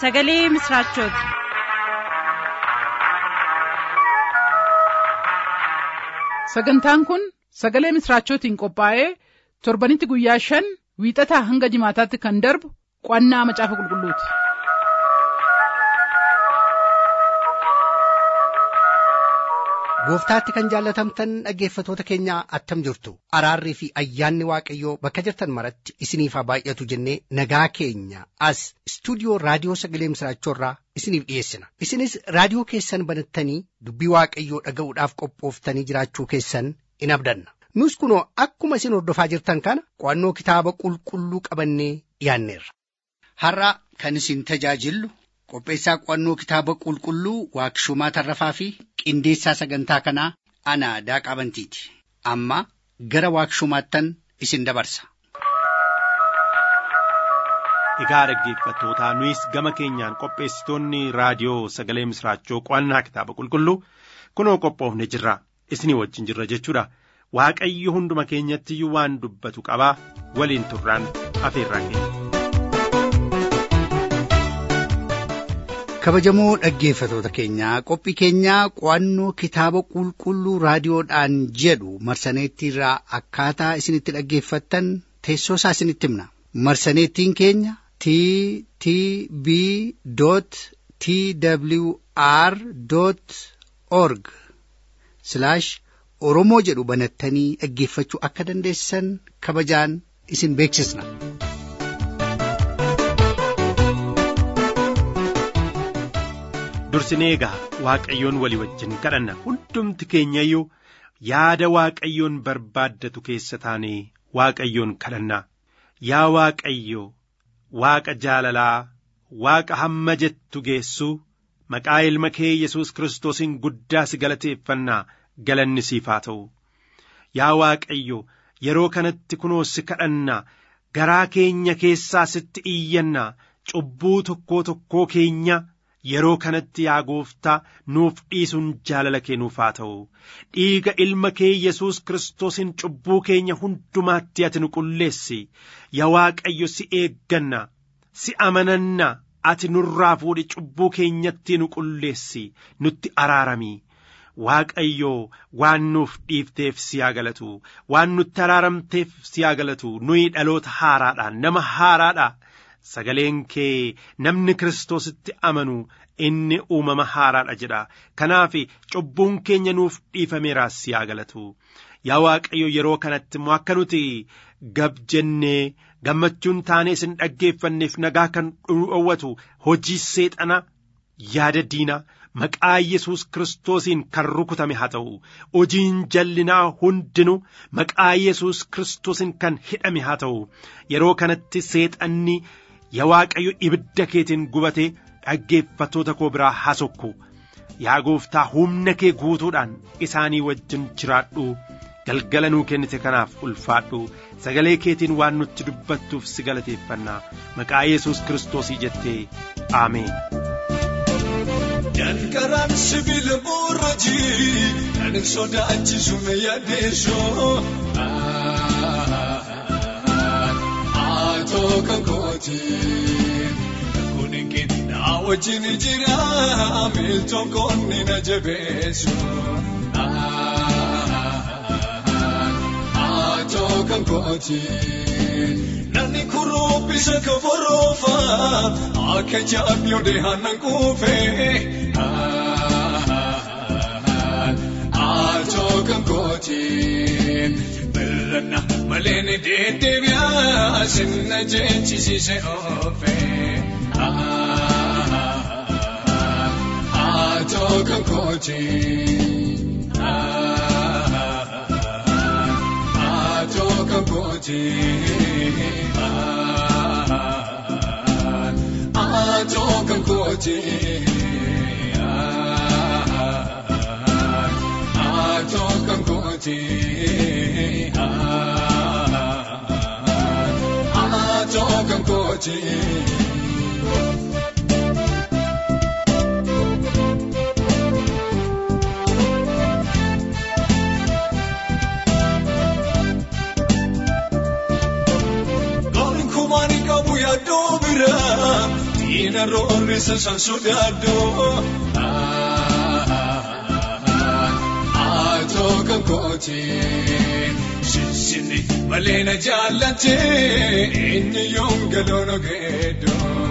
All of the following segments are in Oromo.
sagalee misiraachooti. sagantaan kun sagalee misiraachootiin qophaa'ee torbanitti guyyaa shan wiixataa hanga jimaataatti kan darbu qo'annaa macaafa qulqulluuti. gooftaatti kan jaallatamtan dhaggeeffatoota keenyaa attam jirtu araarrii fi ayyaanni waaqayyoo bakka jirtan maratti isiniif haa baay'atu jennee nagaa keenya as istuudiyoo raadiyoo sagalee misiraachoorraa isiniif dhiyeessina isinis raadiyoo keessan banattanii dubbii waaqayyoo dhaga'uudhaaf qophooftanii jiraachuu keessan in abdanna nus kunoo akkuma isin hordofaa jirtan kana qo'annoo kitaaba qulqulluu qabannee dhiyaanneerra. har'a kan isin tajaajillu qopheessaa qo'annoo kitaaba qulqulluu waaqshumaa tarrafaa fi qindeessaa sagantaa kanaa ana daaqaa bantiiti amma gara waaqshumaattan isin dabarsa. Egaa dhaggeeffattootaa nuyis gama keenyaan qopheessitoonni raadiyoo sagalee misiraachoo qo'annaa kitaaba qulqulluu kunoo qophoofne jirra isinii wajjin jirra jechuudha waaqayyo hunduma keenyatti iyyuu waan dubbatu qabaa waliin turraan afeerraa keenya. kabajamoo dhaggeeffatoota keenyaa qophii keenyaa qo'annoo kitaaba qulqulluu raadiyoodhaan jedhu marsaneettiirraa akkaataa isinitti dhaggeeffattan teessoo isaa isinitti himna marsaneettiin keenya t t b t w r org oromoo jedhu banattanii dhaggeeffachuu akka dandeessan kabajaan isin beeksisna. dursinee egaa waaqayyoon walii wajjin kadhanna hundumti keenya iyyuu yaada waaqayyoon barbaaddatu keessa taanee waaqayyoon kadhanna yaa waaqayyo waaqa jaalalaa waaqa hamma jettu geessuu maqaa ilma kee yesus kiristoosiin guddaa si galateeffannaa galanni siif haa ta'u yaa waaqayyo yeroo kanatti kunoo si kadhanna garaa keenya keessaa sitti iyyanna cubbuu tokkoo tokkoo keenya yeroo kanatti yaa gooftaa nuuf dhiisuun jaalala kee nuuf haa ta'u dhiiga ilma kee yesus kiristoosiin cubbuu keenya hundumaatti ati nu qulleessi yaa waaqayyo si eegganna si amananna ati nurraa fuudhi cubbuu keenyatti nu qulleessi nutti araarami waaqayyo waan nuuf dhiifteef si haa galatu waan nutti araaramteef si haa galatu nuyi dhaloota haaraadha nama haaraadha sagaleen kee namni kiristoositti amanu inni uumama haaraadha jedha kanaaf cubbuun keenya nuuf dhiifameeraas si haa galatu yaa waaqayyo yeroo kanatti immoo akka nuti gab jennee gammachuun taanee isin dhaggeeffanneef nagaa kan dhowwatu hojii seexana yaada diina maqaa yesus kiristoosiin kan rukutame haa ta'u hojiin jallinaa hundinuu maqaa yesus kiristoosiin kan hidhame haa ta'u yeroo kanatti seexanni yaa waaqayyo ibidda keetiin gubatee dhaggeeffattoota koo biraa hasokku yaa gooftaa humna kee guutuudhaan isaanii wajjin jiraadhu galgala nuu kennite kanaaf ulfaadhu sagalee keetiin waan nutti dubbattuuf si galateeffannaa maqaa yesus kiristoosii jettee aameen. Dankaraan sibiila boorajii kan sodaachisu na yaaddeessoo. Atoo kan kooti kunin kennaa wajjin jira miiltoon koonni na jabeessu. Atoo kan kooti. Namni kuruubbisa ka boroofa akka jaabiyoo deehanan kuufee. Atoo kan kooti. Birrana malee ni deddeebi'aa sinna jechisiise oofee. Atoo kan kooti. Atoo kan kooti. Atoo kan kooti. Atoo kan kooti. Atoo kan kooti. Gaarin kumaanii qabu yaaddoo bira ina roorrisa san sodaadhu. Atoo kan kooti. Sinsinni malee na jaallate inni yoom galoona geeddoo.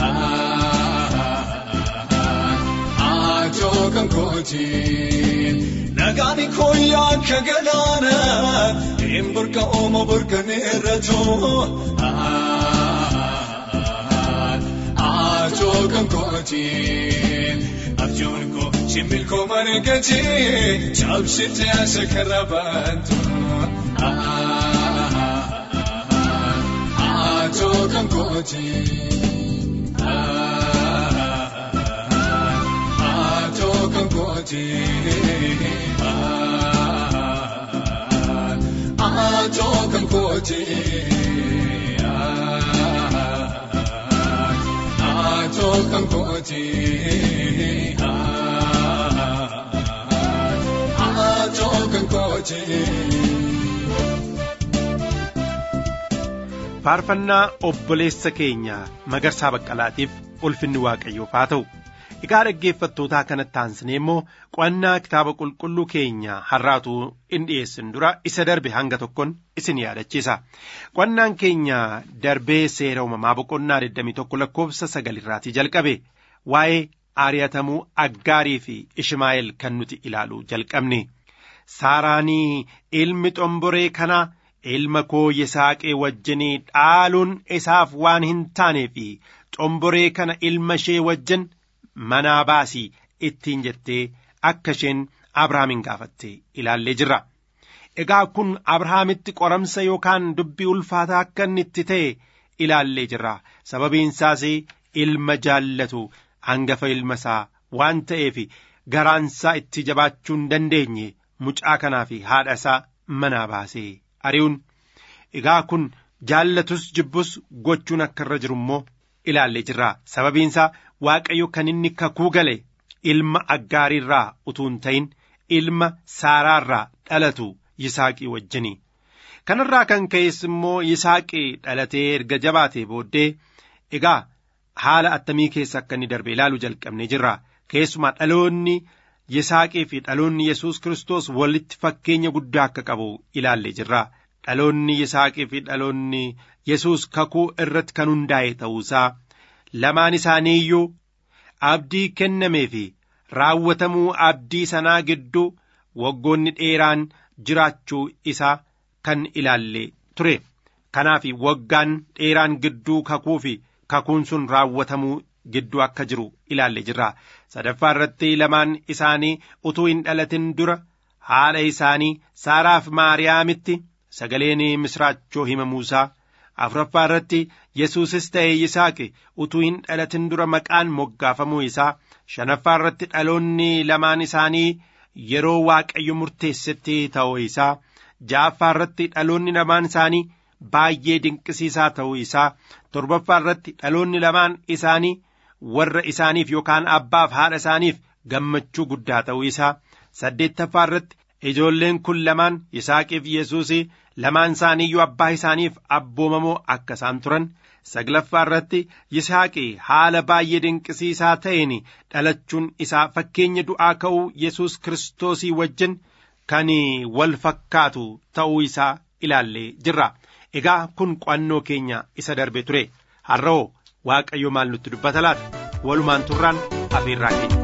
Atoo kan kooti. Nagaan kooyyaa akka galaana hin burqa ooma burqaneerratoo. Atoo kan kooti. Abjuun koo simbil koo mareegate cabsite asa karra baantu. Atoo kan kooti. Atoo kan kooti. Atoo kan kooti. Atoo kan kooti. Atoo kan kooti. faarfannaa obboleessa keenya magarsaa baqqalaatiif ulfinni waaqayyoof haa ta'u egaa dhaggeeffattootaa kanatti aansinee immoo qo'annaa kitaaba qulqulluu keenya har'aatu in dhiyeessin dura isa darbe hanga tokkoon isin yaadachiisa qo'annaan keenya darbee seera uumamaa boqonnaa 21 lakkoofsa sagalirraatii jalqabe waa'ee aari'atamuu aggaarii fi ishmaa'eel kan nuti ilaaluu jalqabne saaraanii ilmi xomboree kanaa ilma koo yisaaqee wajjinii dhaaluun isaaf waan hin taanee fi xomboree kana ilma ishee wajjin manaa baasii ittiin jettee akka isheen abrahaamin gaafatte ilaallee jirra. Egaa kun abrahaamitti qoramsa yookaan dubbii ulfaataa akka inni itti ta'e ilaallee jirra. Sababiin isaas ilma jaallatu hangafa ilma isaa waan ta'eef garaansaa itti jabaachuu hin dandeenye mucaa kanaa fi haadha isaa manaa baasee ari'uun egaa kun jaallatus jibbus gochuun akka irra jiru immoo ilaallee jirra sababiin isaa waaqayyo kan inni kakuu gale ilma aggaariirraa utuu hin ta'in ilma saaraarraa dhalatu yisaaqii wajjini kanarraa kan ka'es immoo yisaaqii dhalatee erga jabaatee booddee egaa haala attamii keessa akka inni darbe ilaaluu jalqabne jirra keessumaa dhaloonni yisaaqii fi dhaloonni yesus kiristoos walitti fakkeenya guddaa akka qabu ilaallee jirra dhaloonni yisaaqii fi dhaloonni yesus kakuu irratti kan hundaa'e ta'uusaa lamaan isaanii iyyuu abdii kennamee fi raawwatamuu abdii sanaa gidduu waggoonni dheeraan jiraachuu isaa kan ilaalle ture kanaaf waggaan dheeraan gidduu kakuu fi kakuun sun raawwatamuu gidduu akka jiru ilaalle jirra sadaffaa irratti lamaan isaanii utuu hin dhalatin dura haadha isaanii saaraaf maariyaamitti sagaleen misraachoo himamuusaa afuraffaa irratti yesuusis ta'e yisaaqi utuu hin dhalatin dura maqaan moggaafamuu isaa shanaffaa irratti dhaloonni lamaan isaanii yeroo waaqayyo murteessetti ta'uu isaa ja'affaa irratti dhaloonni lamaan isaanii baay'ee dinqisiisaa ta'uu isaa torbaffaa irratti dhaloonni lamaan isaanii warra isaaniif yookaan abbaaf haadha isaaniif gammachuu guddaa ta'uu isaa saddeettaffaa irratti ijoolleen kun lamaan yisaaqiif yesuus lamaan isaaniiyyuu abbaa isaaniif abboomamoo akka isaan turan saglaffaa irratti yisaaqi haala baay'ee dinqisiisaa ta'een dhalachuun isaa fakkeenya du'aa ka'uu yesus kiristoosii wajjin kan wal fakkaatu ta'uu isaa ilaallee jirra egaa kun qo'annoo keenya isa darbe ture har'oo waaqayyo maal nutti dubbata laata walumaan turraan afeerraa keenya.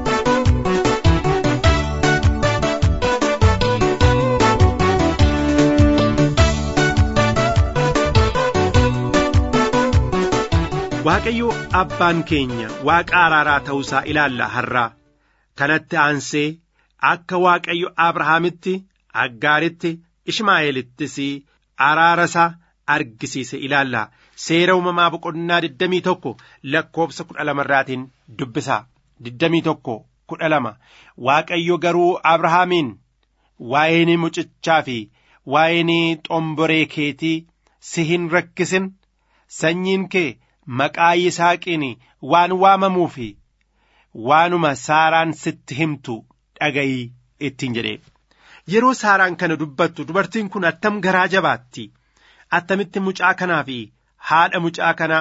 Waaqayyo abbaan keenya waaqa araaraa ta'uusaa ilaalla har'aa kanatti aansee akka waaqayyo Abrahaamitti Aggaaritti Ishmaa'eelittis araara isaa argisiise ilaalla seera uumamaa boqonnaa digdamii tokko lakkoofsa kudha lamarraatiin dubbisaa digdamii tokko kudha lama waaqayyo garuu Abrahaamiin waa'een mucichaa fi waa'een xomboree keetii si hin rakkisin sanyiin kee maqaa Yisaaqiin waan waamamuu fi waanuma Saaraan sitti himtu dhaga'ii ittiin jedhe. Yeroo Saaraan kana dubbattu dubartiin kun attam garaa jabaatti attamitti mucaa kanaa fi haadha mucaa kanaa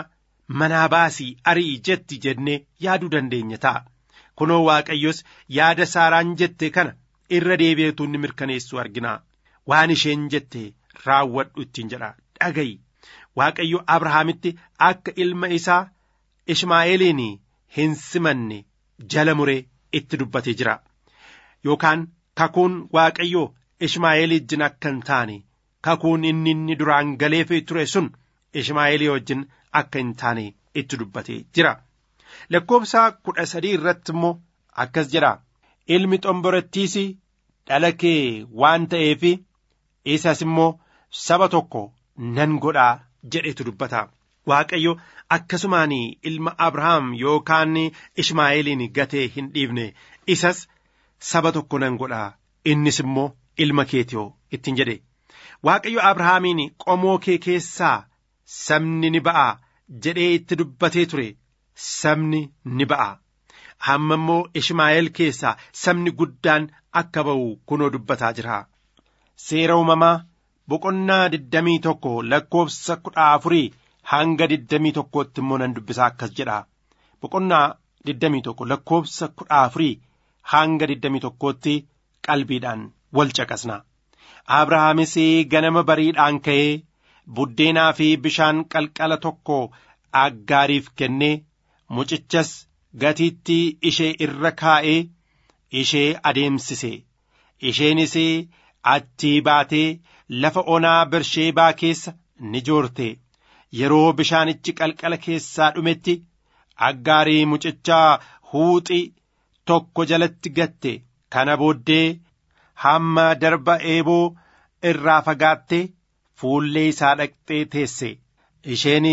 manaa baasii arii jetti jennee yaaduu dandeenya ta'a. Kunoo Waaqayyos yaada Saaraan jette kana irra deebi'eetu inni mirkaneessu argina. Waan isheen jette raawwadhu ittiin jedha dhagayi. Waaqayyo Abrahaamitti akka ilma isaa Ishmaa'eeliin hin simanne jala muree itti dubbatee jira. Yookaan kakuun Waaqayyo Ishmaa'eel wajjin akka hin taane kakuun inni inni duraan galeefee ture sun Ishmaa'eelii wajjin akka hin taane itti dubbatee jira. Lakkoobsa kudha sadii irratti immoo akkas jedha. Ilmi xomborattiis dhala kee waan ta'eef isas immoo saba tokko nan godhaa jedhetu dubbata. Waaqayyo akkasumaan ilma Abrahaam yookaan Ishmaa'eeliin gatee hin dhiifne isas saba tokko nan godhaa innis immoo ilma keetiyoo ittiin jedhe. Waaqayyo Abrahaamiin qomoo kee keessaa sabni ni ba'a jedhee itti dubbatee ture sabni ni ba'a. Hamma immoo Ishmaa'eel keessaa sabni guddaan akka ba'u kunoo dubbataa jira. Seera uumamaa boqonnaa digdamii tokko lakkoofsa kudha afurii hanga digdamii tokkootti immoo nan dubbisaa akkas jedha. Boqonnaa digdamii tokko lakkoofsa kudha afurii hanga digdamii tokkootti qalbiidhaan wal caqasna. Abrahaamis ganama bariidhaan ka'ee buddeenaa fi bishaan qalqala tokko aggaariif kennee mucichas gatiitti ishee irra kaa'ee ishee adeemsise. Isheenis achii baatee lafa onaa bersheebaa keessa ni joorte. Yeroo bishaanichi qalqala keessaa dhumetti aggaarii mucichaa huuxi tokko jalatti gatte. Kana booddee hamma darba eeboo irraa fagaattee fuullee isaa dhaqxee teesse. Isheen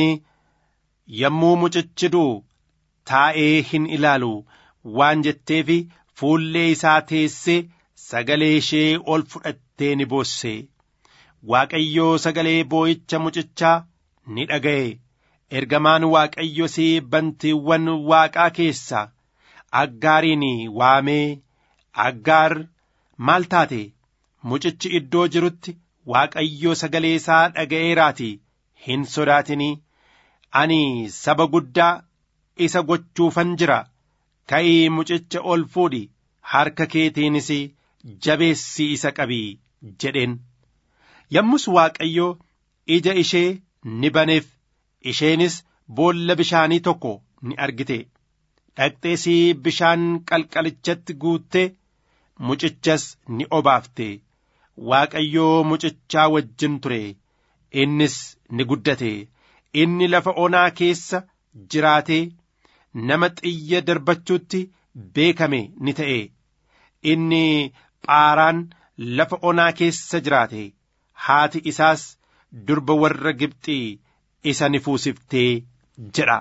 yommuu mucichi du'u taa'ee hin ilaalu waan jetteef fuullee isaa teessee sagalee ishee ol fudhattee ni boosse. Waaqayyoo sagalee boo'icha mucichaa ni dhaga'e. Ergamaan Waaqayyos bantiiwwan waaqaa keessaa aggaariin waamee aggaar maal taate mucichi iddoo jirutti Waaqayyo sagalee isaa dhaga'eeraatii hin sodaatinii ani saba guddaa isa gochuufan jira ka'ii mucicha ol fuudhi harka keetiinis jabeessi isa qabii jedheen yommus Waaqayyo ija ishee ni baneef isheenis boolla bishaanii tokko ni argite dhaqxeesii bishaan qalqalichatti guuttee mucichas ni obaafte Waaqayyoo mucichaa wajjin ture innis ni guddate inni lafa onaa keessa jiraatee nama xiyya darbachuutti beekame ni ta'e inni phaaraan lafa onaa keessa jiraate haati isaas durba warra Gibxii isa ni fuusiftee jedha.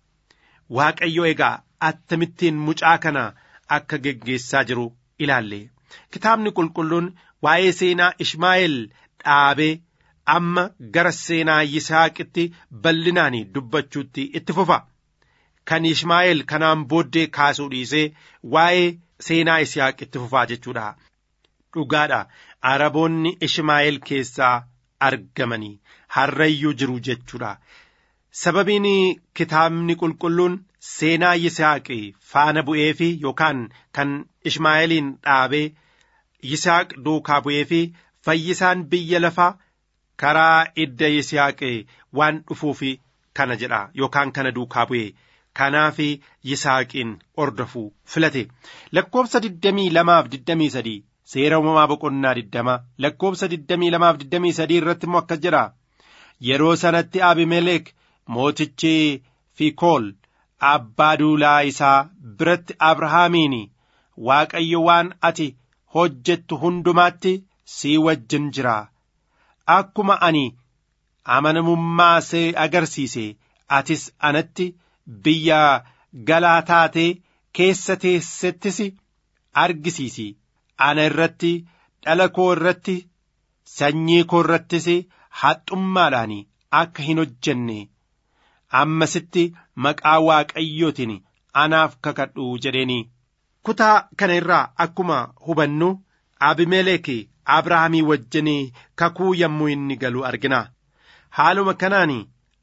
Waaqayyo egaa attamittiin mucaa kana akka geggeessaa jiru ilaalle. Kitaabni qulqulluun waa'ee seenaa Ishmaa'eel dhaabee amma gara seenaa Yisihaaqitti bal'inaan dubbachuutti itti fufa. Kan Ishmaa'eel kanaan booddee kaasuu dhiisee waa'ee seenaa Yisihaaq itti fufaa jechuudha. Dhugaadha. Araboonni Ishmaa'eel keessaa argamanii harrayyuu jiru jechuudha. Sababiin kitaabni qulqulluun seenaa Yisaaqi faana bu'ee fi yookaan kan Ishmaa'eeliin dhaabee Yisaaq duukaa bu'ee fi fayyisaan biyya lafaa karaa idda Yisaaqi waan dhufuuf kana jedha yookaan kana duukaa bu'e. Kanaaf Yisaaqiin ordofuu filate. Lakkoobsa digdamii lamaaf digdamii sadii seera uumamaa boqonnaa digdama lakkoobsa digdamii lamaaf digdamii sadii irratti immoo akkas jedha. Yeroo sanatti Abimelek mootichi Fikool abbaa duulaa isaa biratti Abrahaamiin Waaqayyo waan ati hojjettu hundumaatti sii wajjin jira. Akkuma ani amanamummaa see agarsiise atis anatti biyya galaa taatee keessa teessettis argisiisi. Ana irratti dhala koo irratti sanyii koo irrattis haxxummaadhaan akka hin hojjenne ammasitti maqaa waaqayyootiin anaaf kakadhu jedheeni. Kutaa kana irraa akkuma hubannu Abimelek Abrahaamii wajjin kakuu yommuu inni galu argina. Haaluma kanaan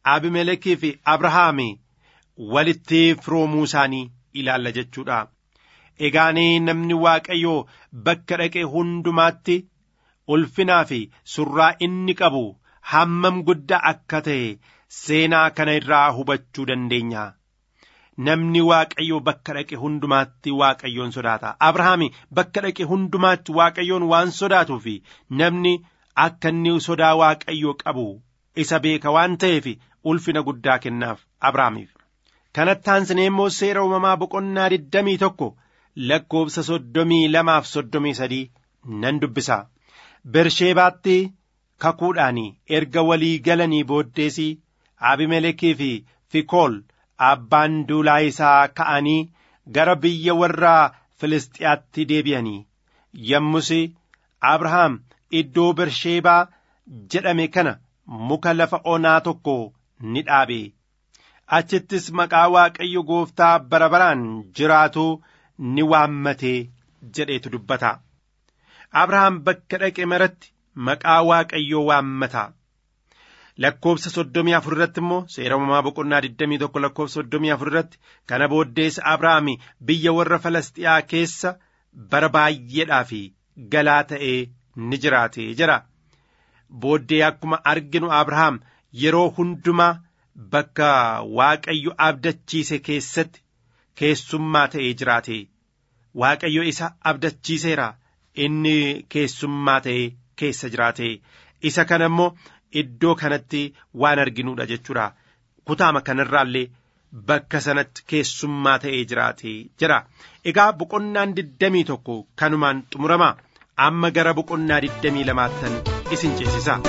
abimelekii fi abrahaami walitti firoomuu isaanii ilaalla jechuudha. Egaanii namni waaqayyoo bakka dhaqe hundumaatti ulfinaa fi surraa inni qabu hammam guddaa akka ta'e seenaa kana irraa hubachuu dandeenya. Namni waaqayyoo bakka dhaqe hundumaatti waaqayyoon sodaata. Abrahaami bakka dhaqe hundumaatti waaqayyoon waan sodaatuu fi namni akka inni sodaa waaqayyoo qabu isa beeka waan ta'eef ulfina guddaa kennaaf Abrahaamiif. Kanatti aansinee immoo seera uumamaa boqonnaa digdamii tokko lakkoofsa soddomii lamaaf soddomii sadii nan dubbisa. Bersheebaatti kakuudhaan erga walii galanii booddeesii Abimelekii fi Fikool abbaan duulaa isaa ka'anii gara biyya warra Filistiyaatti deebi'anii yommus Abrahaam iddoo Bersheebaa jedhame kana muka lafa onaa tokko ni dhaabe. Achittis maqaa Waaqayyo gooftaa bara baraan jiraatu ni waammatee jedheetu dubbata. Abrahaam bakka dhaqe maratti maqaa Waaqayyoo waammata. Lakkoofsa soddomii afur irratti immoo seera uumamaa boqonnaa digdamii tokko lakkoofsa soddomii afur irratti kana booddees Abrahaam biyya warra Falastiyaa keessa bara baay'eedhaaf galaa ta'ee ni jiraate jira. Booddee akkuma arginu Abrahaam yeroo hundumaa bakka Waaqayyo abdachiise keessatti keessummaa ta'ee jiraate. Waaqayyo isa abdachiiseera inni keessummaa ta'ee keessa jiraate. Isa kana immoo iddoo kanatti waan arginuudha jechuudha. Kutaama kanarraallee bakka sanatti keessummaa ta'ee jiraate jira. Egaa boqonnaan digdamii tokko kanumaan xumurama. Amma gara boqonnaa digdamii lamaattan isin ceesisa.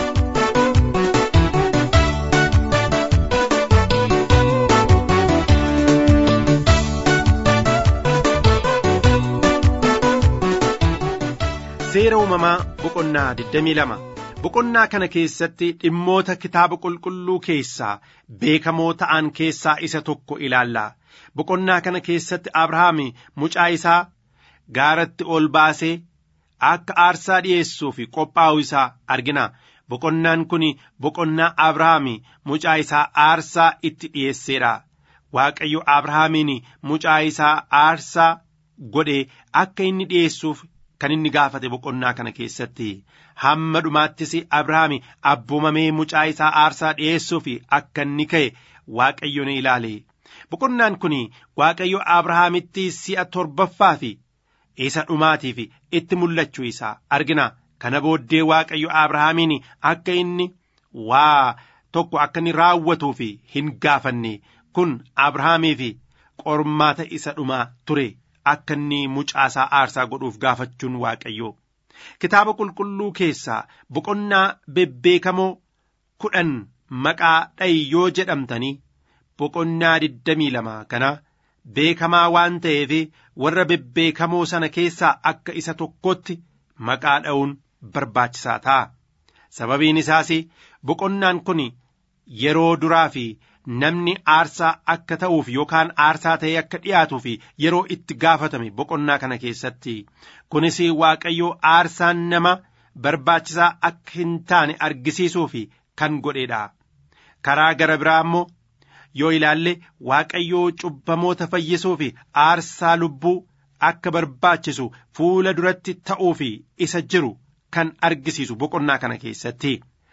Seera uumamaa boqonnaa digdamii lama. Boqonnaa kana keessatti dhimmoota kitaaba qulqulluu keessaa beekamoo ta'an keessaa isa tokko ilaalla. Boqonnaa kana keessatti Abrahaam mucaa isaa gaaratti ol baasee akka aarsaa dhi'eessuuf qophaa'u isaa argina. Boqonnaan kun boqonnaa Abrahaam mucaa isaa aarsaa itti dhi'eesseedha. Waaqayyo Abrahaamiin mucaa isaa aarsaa godhee akka inni dhi'eessuuf kan inni gaafate boqonnaa kana keessatti hamma dhumaattis Abrahaam abboomamee mucaa isaa aarsaa dhi'eessuuf akka inni ka'e Waaqayyo ni ilaale. Boqonnaan kun Waaqayyo Abrahaamitti si'a torbaffaa fi isa dhumaatiif itti mul'achuu isaa argina. Kana booddee Waaqayyo Abrahaamiin akka inni waa tokko akka inni raawwatuuf hin gaafanne kun Abrahaamiif qormaata isa dhumaa ture. akka inni mucaasaa aarsaa godhuuf gaafachuun waaqayyoo kitaaba qulqulluu keessaa boqonnaa bebbeekamoo kudhan maqaa dha'i yoo jedhamtanii boqonnaa digdamii lama kana beekamaa waan ta'eef warra bebbeekamoo sana keessaa akka isa tokkotti maqaa dha'uun barbaachisaa ta'a sababiin isaas boqonnaan kun yeroo duraa fi namni aarsaa akka ta'uuf yookaan aarsaa ta'ee akka dhiyaatuuf yeroo itti gaafatame boqonnaa kana keessatti kunis waaqayyoo aarsaan nama barbaachisaa akka hin taane argisiisuuf kan godheedha karaa gara biraa immoo yoo ilaalle waaqayyoo cubbamoota fayyisuuf aarsaa lubbuu akka barbaachisu fuula duratti ta'uuf isa jiru kan argisiisu boqonnaa kana keessatti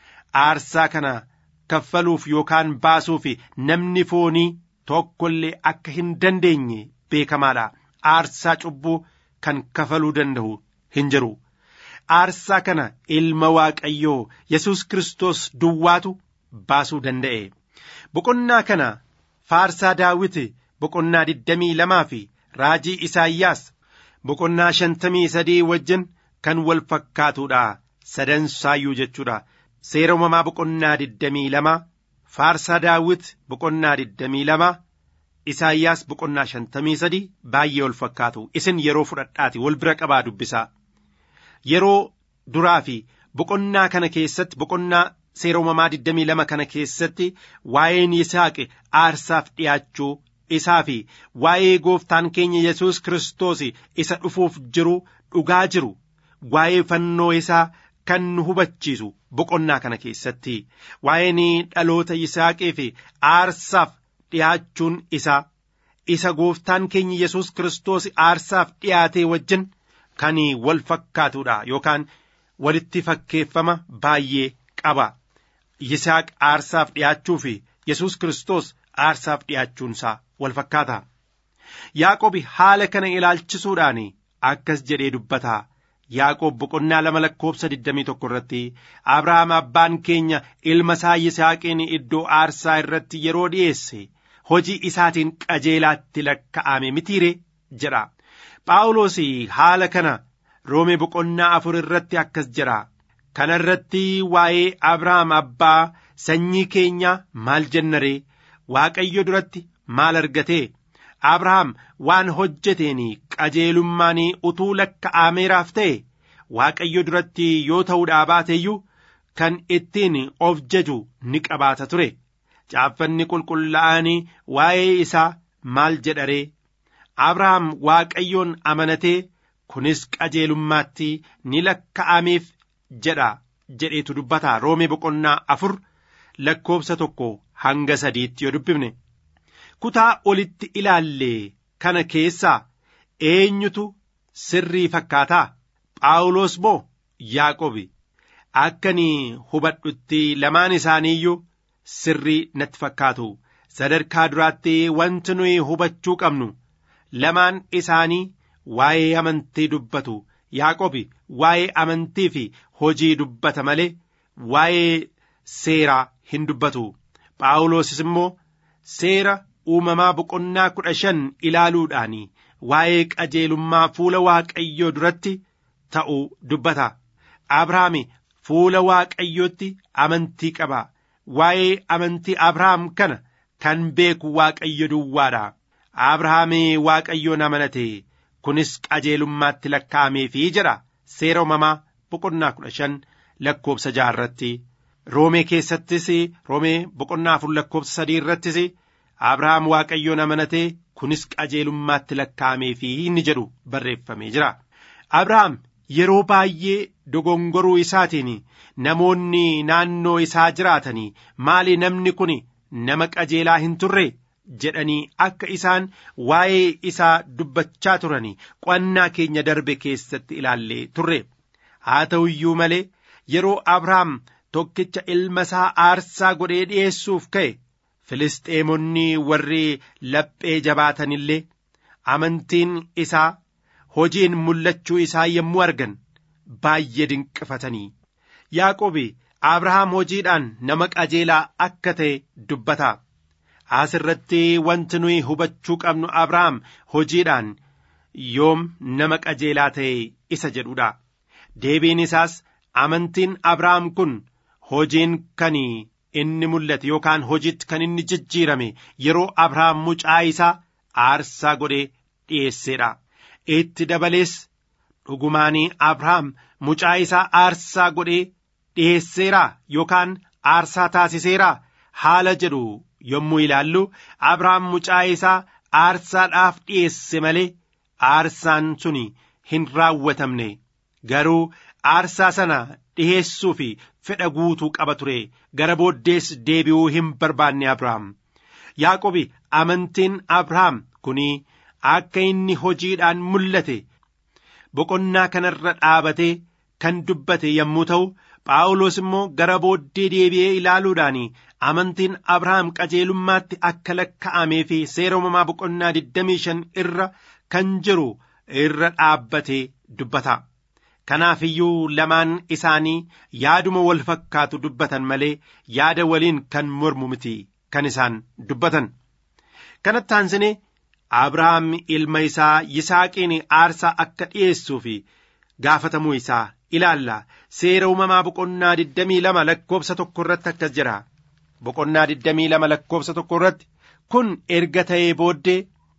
aarsaa kana. kaffaluuf yookaan baasuuf namni foonii tokko illee akka hin dandeenye beekamaadha. Aarsaa cubbuu kan kafaluu danda'u hin jiru. Aarsaa kana ilma Waaqayyoo Yesuus Kiristoos duwwaatu baasuu danda'e. Boqonnaa kana faarsaa daawwiti boqonnaa digdamii lamaa fi raajii Isaayyaas boqonnaa shantamii sadii wajjin kan wal fakkaatudha. Sadan saayyuu jechuudha. Seera uumamaa boqonnaa digdamii lama faarsaa daawwit boqonnaa digdamii lama Isaayyaas boqonnaa shantamii sadi baay'ee wal fakkaatu isin yeroo fudhadhaati wal bira qabaa dubbisaa yeroo duraa fi boqonnaa kana keessatti boqonnaa seera uumamaa digdamii lama kana keessatti waa'een Yisaaqi aarsaaf dhiyaachuu isaa fi waa'ee gooftaan keenya Yesuus Kiristoos isa dhufuuf jiru dhugaa jiru waa'ee fannoo isaa kan nu hubachiisu boqonnaa kana keessatti waa'een dhaloota Yisaaqee fi aarsaaf dhiyaachuun isaa isa gooftaan keenya Yesuus Kiristoos aarsaaf dhiyaatee wajjin kan wal fakkaatudha yookaan walitti fakkeeffama baay'ee qaba. Yisaaq aarsaaf dhiyaachuu fi Yesuus Kiristoos aarsaaf dhiyaachuunsaa wal fakkaata. Yaaqobi haala kana ilaalchisuudhaan akkas jedhee dubbata. Yaaqoob boqonnaa lama lakkoobsa 21 irratti Abrahaam abbaan keenya ilma isaa Yisaaqiin iddoo aarsaa irratti yeroo dhi'eesse hojii isaatiin qajeelaatti lakka'ame mitiire jedha. Phaawulos haala kana Roome boqonnaa afur irratti akkas jedha. Kana irratti waa'ee Abrahaam abbaa sanyii keenyaa maal jennaree Waaqayyo duratti maal argatee Abrahaam waan hojjeteen qajeelummaan utuu lakka'ameeraaf ta'e Waaqayyo duratti yoo ta'uudhaa baateeyyuu kan ittiin of jaju ni qabaata ture. Caaffanni qulqullaa'anii waa'ee isaa maal jedharee Abrahaam Waaqayyoon amanatee kunis qajeelummaatti ni lakka'ameef jedha jedheetu dubbata Roome boqonnaa afur lakkoobsa tokko hanga sadiitti yoo dubbifne. kutaa olitti ilaalle kana keessaa eenyutu sirrii fakkaataa phaawulos moo yaaqobi akkani hubadhutti lamaan isaaniiyyuu sirrii natti fakkaatu sadarkaa duraatti wanti nuyi hubachuu qabnu lamaan isaanii waa'ee amantii dubbatu yaaqobi waa'ee amantii fi hojii dubbata malee waa'ee seeraa hin dubbatu phaawulosis immoo seera uumamaa boqonnaa kudha shan ilaaluudhaan waa'ee qajeelummaa fuula waaqayyoo duratti ta'u dubbata. Abrahaam fuula waaqayyootti amantii qaba. Waa'ee amantii Abrahaam kana kan beeku waaqayyo duwwaadha. Abrahaam waaqayyoon amanate kunis qajeelummaatti lakkaa'ameefii jedha seera uumamaa boqonnaa kudha shan lakkoobsa jaha irratti. Roomee keessattis Roomee boqonnaa afur lakkoobsa sadii irrattis Abrahaam waaqayyoon amanatee kunis qajeelummaatti lakkaa'ameefii inni jedhu barreeffamee jira. Abrahaam yeroo baay'ee dogongoruu isaatiin namoonni naannoo isaa jiraatanii maali namni kun nama qajeelaa hin turre jedhanii akka isaan waa'ee isaa dubbachaa turanii qo'annaa keenya darbe keessatti ilaallee turre. Haa ta'u iyyuu malee yeroo Abrahaam tokkicha ilma isaa aarsaa godhee dhi'eessuuf ka'e Filisxeemonni warri laphee jabaatanillee amantiin isaa hojiin mul'achuu isaa yommuu argan baay'ee dinqifatanii Yaaqobi Abrahaam hojiidhaan nama qajeelaa akka ta'e dubbata. As irratti wanti nuyi hubachuu qabnu Abrahaam hojiidhaan yoom nama qajeelaa ta'e isa jedhudha. Deebiin isaas amantiin Abrahaam kun hojiin kan inni mul'ate yookaan hojiitti kan inni jijjiirame yeroo Abrahaam mucaa isaa aarsaa godhee dhiyeesseedha. Itti dabalees dhugumaanii Abrahaam mucaa isaa aarsaa godhee dhiyeesseeraa yookaan aarsaa taasiseeraa haala jedhu yommuu ilaallu Abrahaam mucaa isaa aarsaadhaaf dhiyeesse malee aarsaan suni hin raawwatamne garuu aarsaa sana dhiheessuu fi fedha guutuu qaba ture gara booddees deebi'uu hin barbaanne Abrahaam. Yaaqobi amantiin Abrahaam kuni akka inni hojiidhaan mul'ate boqonnaa kanarra dhaabatee kan dubbate yommuu ta'u Phaawulos immoo gara booddee deebi'ee ilaaluudhaan amantiin Abrahaam qajeelummaatti akka lakka'amee fi seera uumamaa boqonnaa 25 irra kan jiru irra dhaabbatee dubbata. Kanaaf iyyuu lamaan isaanii yaaduma wal fakkaatu dubbatan malee yaada waliin kan mormu miti kan isaan dubbatan. Kanatti aansinee Abrahaam ilma isaa Yisaaqiin aarsaa akka dhi'eessuu fi gaafatamuu isaa ilaalla. Seera uumamaa boqonnaa 22 lakkoobsa tokko irratti akkas jira. Boqonnaa 22 lakkoobsa tokko irratti kun erga ta'ee booddee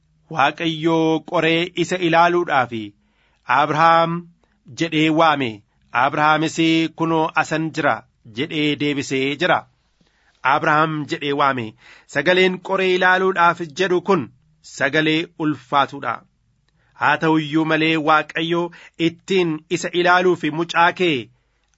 Waaqayyoo qoree isa ilaaluudhaaf Abrahaam jedhee waame. Abrahaamis kunoo asan jira jedhee deebisee jira. Abrahaam jedhee waame. Sagaleen qoree ilaaluudhaaf jedhu kun sagalee ulfaatudha. Haa ta'u iyyuu malee Waaqayyo ittiin isa ilaaluuf mucaa kee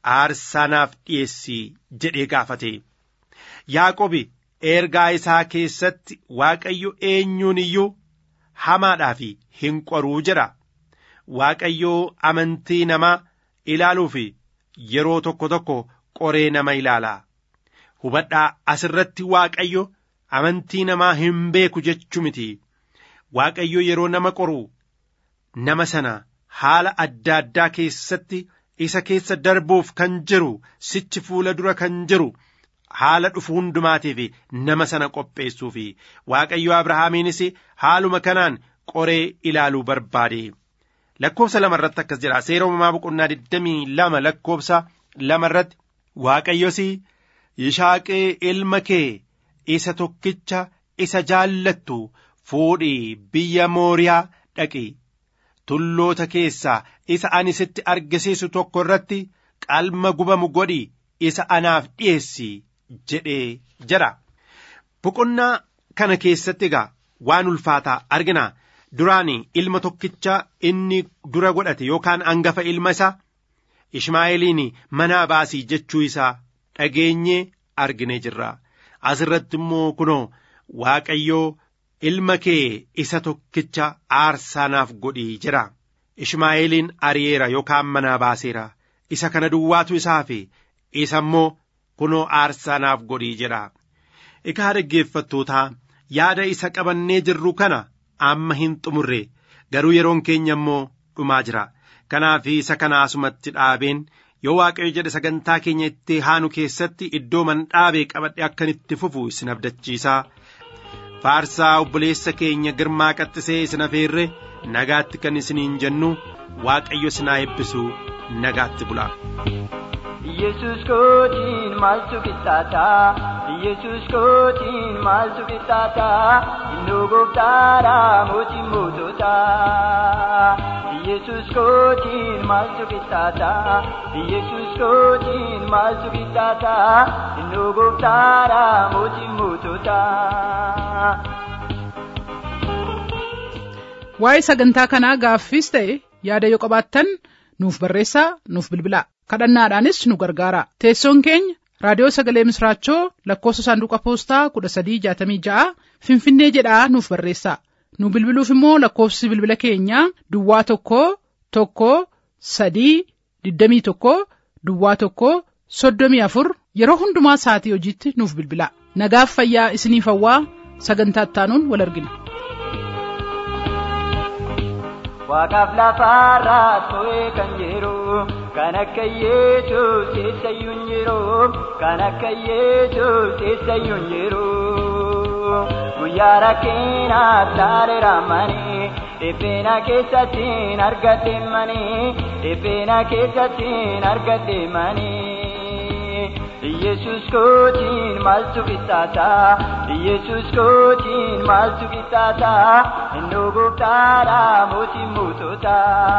aarsaa naaf dhi'eessii jedhee gaafate yaaqobi ergaa isaa keessatti waaqayyo eenyuun iyyuu hamaadhaa fi hin qoruu jedha waaqayyoo amantii namaa ilaaluu fi yeroo tokko tokko qoree nama ilaala hubadhaa asirratti waaqayyo amantii namaa hin beeku jechuu miti waaqayyo yeroo nama qoru nama sana haala adda addaa keessatti isa keessa darbuuf kan jiru sichi fuula dura kan jiru haala dhufu hundumaatiif nama sana qopheessuu fi waaqayyo abrahaamiinis haaluma kanaan qoree ilaaluu barbaade lakkoofsa lama irratti akkas jedha seera uumamaa boqonnaa digdamii lama lakkoofsa lama irratti waaqayyos yishaaqee ilma kee isa tokkicha isa jaallattu fuudhii biyya mooriyaa dhaqi tulloota keessaa isa ani sitti argisiisu tokko irratti qalma gubamu godhi isa anaaf dhi'eessi jedhee jedha boqonnaa kana keessatti egaa waan ulfaataa argina duraan ilma tokkicha inni dura godhate yookaan angafa ilma isaa ishmaa'eeliin manaa baasii jechuu isaa dhageenyee arginee jirra asirratti immoo kunoo waaqayyoo ilma kee isa tokkicha aarsaa naaf godhii jira ishmaa'eeliin ari'eera yookaan manaa baaseera isa kana duwwaatu isaaf isa immoo kunoo aarsaa naaf godhii jedha egaa dhaggeeffattootaa yaada isa qabannee jirru kana amma hin xumurre garuu yeroon keenya immoo dhumaa jira kanaaf isa kana asumatti dhaabeen yoo waaqayyo jedhe sagantaa keenya itti haanu keessatti iddoo man dhaabee qabadhe akkan itti fufu isin abdachiisaa faarsaa obboleessa keenya girmaa qaxxisee isin afeerre nagaatti kan isiniin jennu waaqayyo isinaa eebbisu nagaatti bula. Yesus kootiin maaltu qixxaata Yesus kootiin maaltu qixxaata Innoo gooftaadha mootiin mootota Yesus kootiin maaltu qixxaata Yesus kootiin maaltu qixxaata Innoo gooftaadha mootiin mootota. Waa'ee sagantaa kanaa gaaffiis ta'e yaada yoo qabaattan nuuf barreessaa nuuf bilbilaa kadhannaadhaanis nu gargaara teessoon keenya raadiyoo sagalee misraachoo lakkoofsa saanduqa poostaa kudha sadii jaatamii ja'a finfinnee jedhaa nuuf barreessaa nu bilbiluuf immoo lakkoofsi bilbila keenyaa duwwaa tokko tokko sadii digdamii tokko duwwaa tokko soddomii afur yeroo hundumaa sa'atii hojiitti nuuf bilbilaa nagaaf fayyaa isiniif hawwaa sagantaa ittaanuun wal argina. Waaqaaf lafaarraa too'ee kan jiru kan akka Yesuus eessayyuu hin jiru kan akka Yesuus eessayyuu hin jiru guyyaa rakkinaaf taaleera manii dhiphina keessattiin argadhe manii dhiphina keessattiin argadhe manii. Yesus kootiin maaltu qixxaata Yesus kootiin maaltu qixxaata innoo gooftaadha mootiin mootota.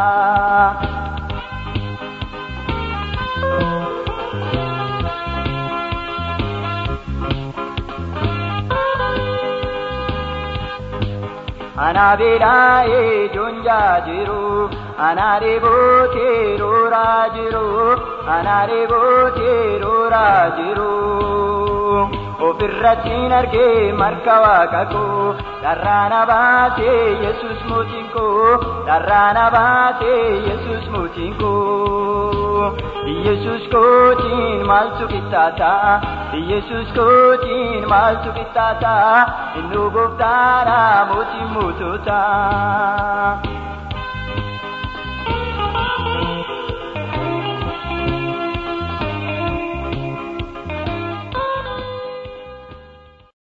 Anaa beela'ee joonjaa jiru anaa dheebootee rooraa jiru anaa dheebootee rooraa jiru. Ofirrattiin argee marka waaqa koo dharraana baatee Yesus mootiin koo dharraana baatee Yesus mootiin koo. Yesus kootiin maaltu qixxaata Yesus kootiin maaltu qixxaata innoo gooftaadha mootiin mootota.